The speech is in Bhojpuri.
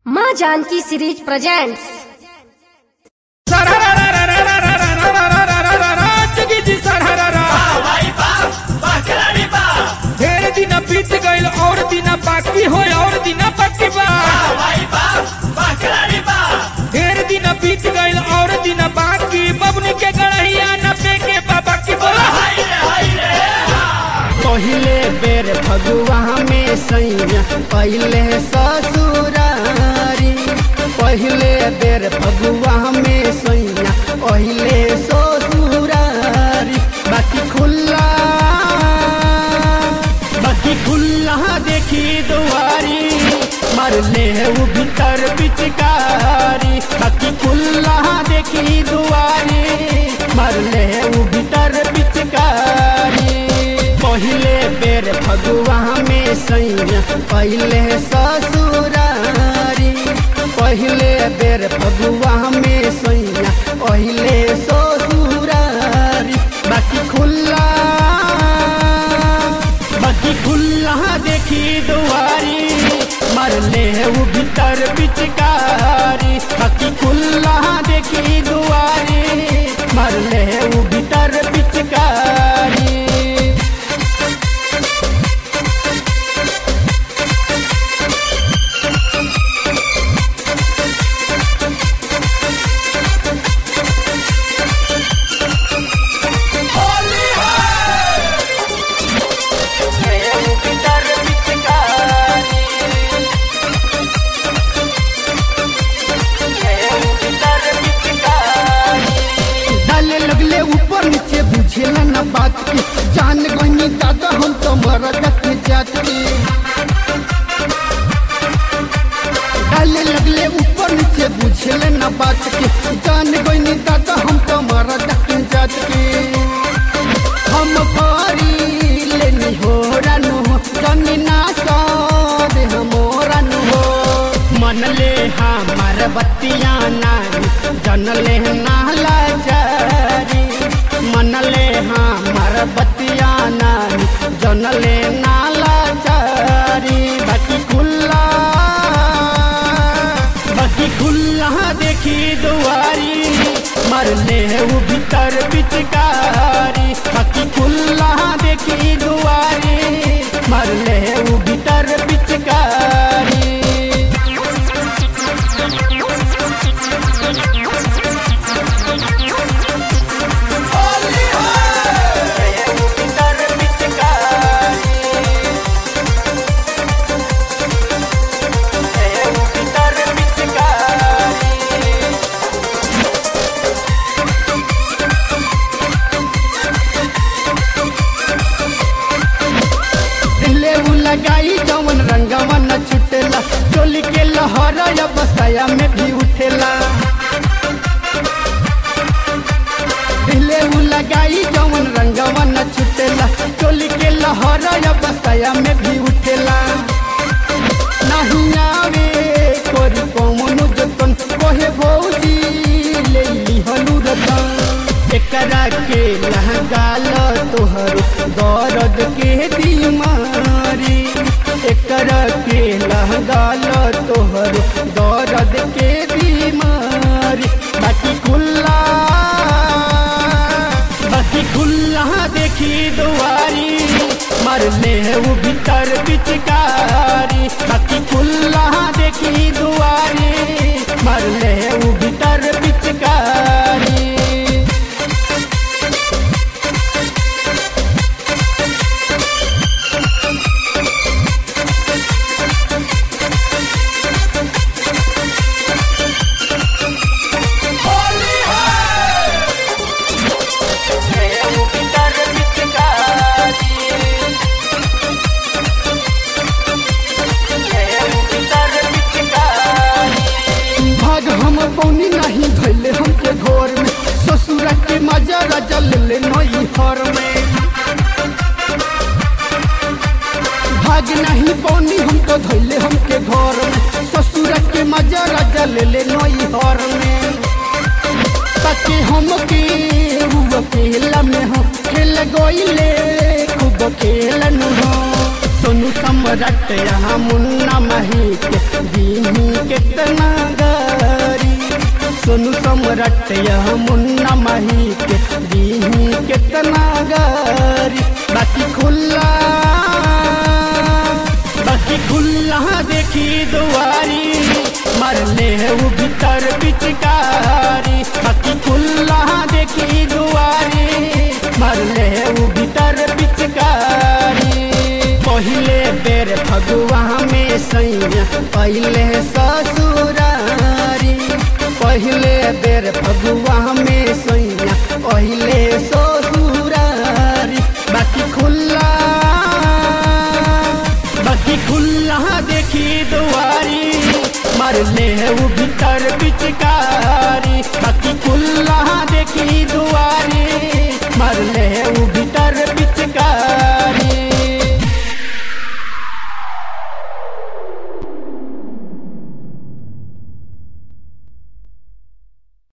माँ जानकी सीरीज प्रेजेंट्स चुकी जी सरहरा ढेर दिन बीत गईल और दिन बाकी हो और दिन बाकी बा ढेर दिन बीत गईल और दिन बाकी बबनी के गढ़िया नब्बे के बाबा की बोला पहिले बेर फगुआ में सैया पहिले ससुरारी पहिले बेर फगुआ में सैया पहिले ससुरारी बाकी खुल्ला बाकी खुल्ला देखी दुआरी मरले वो भीतर पिचकारी बाकी खुल्ला देखी दुआरी मरले वो भीतर पिचकारी पहिले बेर फगुआ में सैया पहिले ससुरारी पहिले बेर फगुआ में सैया पहिले ससुरारी बाकी खुल्ला बाकी खुल्ला देखी दुआरी मरले वो भीतर पिचकारी बाकी खुल्ला देखी दुआरी मरले वो भीतर पिचकारी डाले लगले ऊपर नीचे बुझेला न बात के जान गनी दादा हम तो मरद के जात के डाले लगले ऊपर नीचे बुझेला न बात के जान गनी दादा हम तो मरद के जात के हम पारी लेनी हो रानु जनी ना साद हमोरा नु हो मन ले हमार बत्तियां नानी जन ले नाला चारी मन ले हमार बत्तियां नानी जन ले नाला चारी बाकी खुल्ला बाकी खुल्ला देखी दुआरी मरले वो भीतर पिचकारी बाकी खुल्ला देखी दुआरी मरले वो भीतर पिचकारी पहले उ लगाई जवन रंगवा न छुटेला चोली के लहर या बसाया में भी उठेला पहले उ लगाई जवन रंगवा न छुटेला चोली के लहर या बसाया में भी उठेला नहीं आवे कोरी कौनो जतन कोहे भौजी ले ली हलू रतन एकरा के लहगाल तोहर दर्द के बीमारी एकरा के लहगाल तोहर दर्द के बीमारी बाकी खुल्ला बाकी खुल्ला देखी दुआरी मरले वो भीतर पिचकारी बाकी खुल्ला देखी दुआरी मरले वो भीतर पिचकारी भाग हम पौनी नहीं धैले हमके घर में ससुर के मजा राजा ले ले नई हर में भाग नहीं पौनी हम तो धैले हमके घर में ससुर के मजा राजा ले ले नई हर में ताकि हम के हुआ खेल में हो खेल गईले खूब खेलन हो सोनू सोनू सम्राट यहाँ मुन्ना मही के दीही कितना गारी सोनू सम्राट यहाँ मुन्ना मही के दीही कितना गारी बाकी खुला बाकी खुला देखी दुआरी मरले है वो भीतर पिचकारी बाकी खुला देखी दुआरी मरले है वो भीतर पिचकारी पहले बेर फगुआ में सैया पहले ससुरारी पहले बेर फगुआ में सैया पहले ससुरारी बाकी खुला बाकी खुला देखी दुआरी मरले है वो भीतर पिचकारी बाकी खुला देखी दुआरी